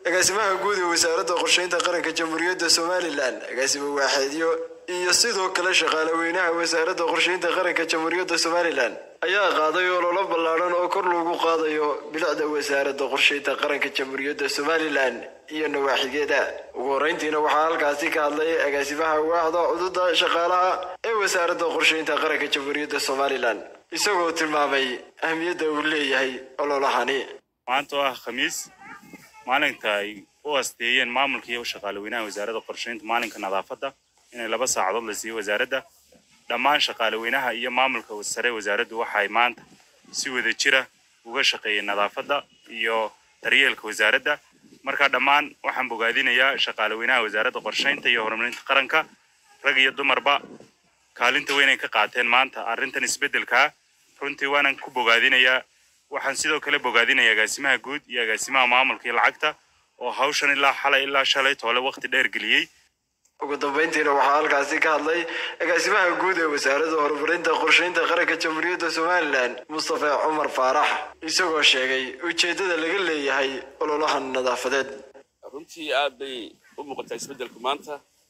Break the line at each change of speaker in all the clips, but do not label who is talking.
agaasimaha guud ee wasaaradda qorsheynta qaranka jamhuuriyadda somalilan agaasimo waaxeedyo iyo sidoo kale shaqaale weynaha wasaaradda qorsheynta qaranka jamhuuriyadda somalilan ayaa qaaday ololo ballaadhan oo kor loogu qaadayo bilicda wasaaradda qorsheynta qaranka jamhuuriyadda somalilan iyo nawaaxigeeda ugu horreyntiina waxaa halkaasi ka hadlay agaasimaha waaxda cududa shaqaalaha ee wasaaradda qorsheynta qaranka jamhuuriyadda somalilan isagoo tilmaamay ahmiyadda uu leeyahay ololahani
maanta oo ah khamiis maalinta ay u asteeyeen maamulka iyo shaqaale weynaha wasaaradda qorsheynta maalinka nadaafadda inay laba saacadood la siiyo wasaaradda dhammaan shaqaale weynaha iyo maamulka sare wasaaraddu waxay maanta si wada jira uga shaqeeyeen nadaafadda iyo daryeelka wasaaradda marka dhammaan waxaan bogaadinayaa shaqaale weynaha wasaaradda qorsheynta iyo horumarinta qaranka rag iyo dumarba kaalinta weyn ay ka qaateen maanta arrintan isbeddelkaa runtii waanan ku bogaadinayaa waxaan sidoo kale bogaadinayaa agaasimaha guud iyo agaasimaha maamulka iyo lacagta oo hawshan ilaa xalay ilaa shalay toole waqti dheer geliyey
ugu dambeyntiina waxaa halkaasi ka hadlay agaasimaha guud ee wasaaradda horumarinta qorsheynta qaranka jamhuuriyadda somalilan mustafa cumar faarax isagoo sheegay ujeeddada laga leeyahay ololahan nadaafadeed
runtii aad bay u muuqataa isbeddelku maanta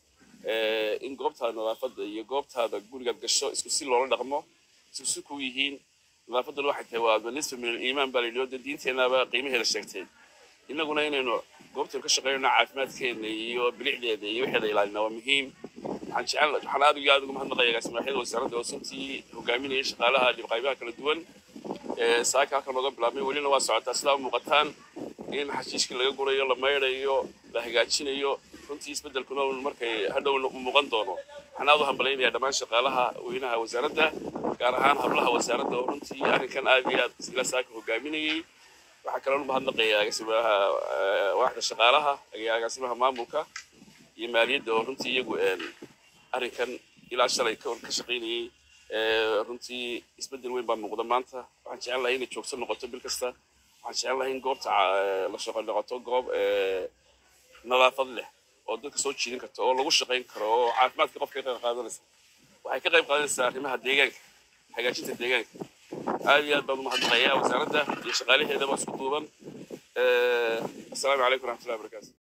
in goobtaada nadaafadda iyo goobtaada gurigaad gasho isku si loola dhaqmo isku si ku yihiin nadaafadduna waxay tahay waa nisfa min aliimaan baa layidhi oo dee diinteennaaba qiimaheeda sheegtay innaguna inaynu goobtaynu ka shaqeynayno caafimaadkeena iyo bilicdeeda iyo waxeeda ilaalina waa muhiim waxaan jecel waxaan aad iyo aad uga mahadnaqaya agaasimaxyada wasaaradda oo suntii hogaaminayay shaqaalaha dhibqaybaha kala duwan saaka halkan nooga bilaabmay welina waa socotaa sidaa muuqataan in xashiishkii laga gurayo la maydhayo la hagaajinayo runtii isbeddelkuna markay hadhow muuqan doono waxaan aad u hambalaynayaa dhammaan shaqaalaha weynaha wasaaradda gaar ahaan hablaha wasaaradda oo runtii arrinkan aad iyo aad ila saaka hogaaminayay waxaa kaloo mahadnaqaya agaasimaha waaxda shaqaalaha agaasimaha maamulka iyo maaliyadda oo runtii iyagu arrinkan ilaa shalay ka shaqaynayay runtii isbeddel weyn baa muuqda maanta waxaan jecel lahay inay joogto noqoto bil kasta waxaan jecel lahay in goobta la shaqo noqoto goob nadaafad leh oo dadka soo jiidin karta oo lagu shaqayn karo oo caafimaadka qofka ka qayb qaadanaysa waxay ka qayb qaadanaysaa arrimaha deegaanka hagaajinta deegaanka aad iyo aad baan u mahadnaqayaa wasaaradda iyo shaqaalaheedaba isku duuban assalaamu calaykum waraxmatullahi wabarakaatu